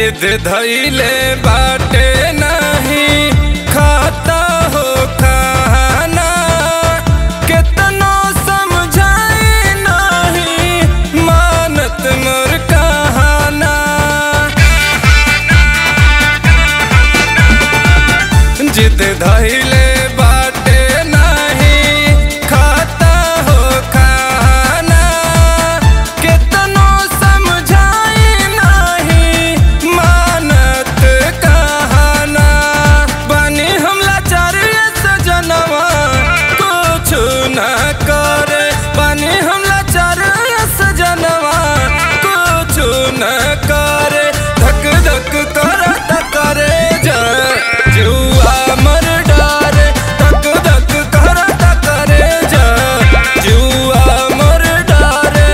जिद धैले बाटे नहीं खाता हो खाना केतनो समझाई नहीं मानत मोर कहाना जिद धैले बाटे नहीं खाता हो खाना केतनो समझाई नहीं मानत कहाना बनी हमला चारिय सजनवा कुछ न करे बनी हमला चारिय सजनवा कुछ न करे धक धक करत करे जा जुआ मर डारे धक धक करत करे जा जुआ मर डारे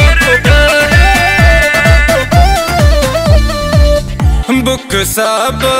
बुक सब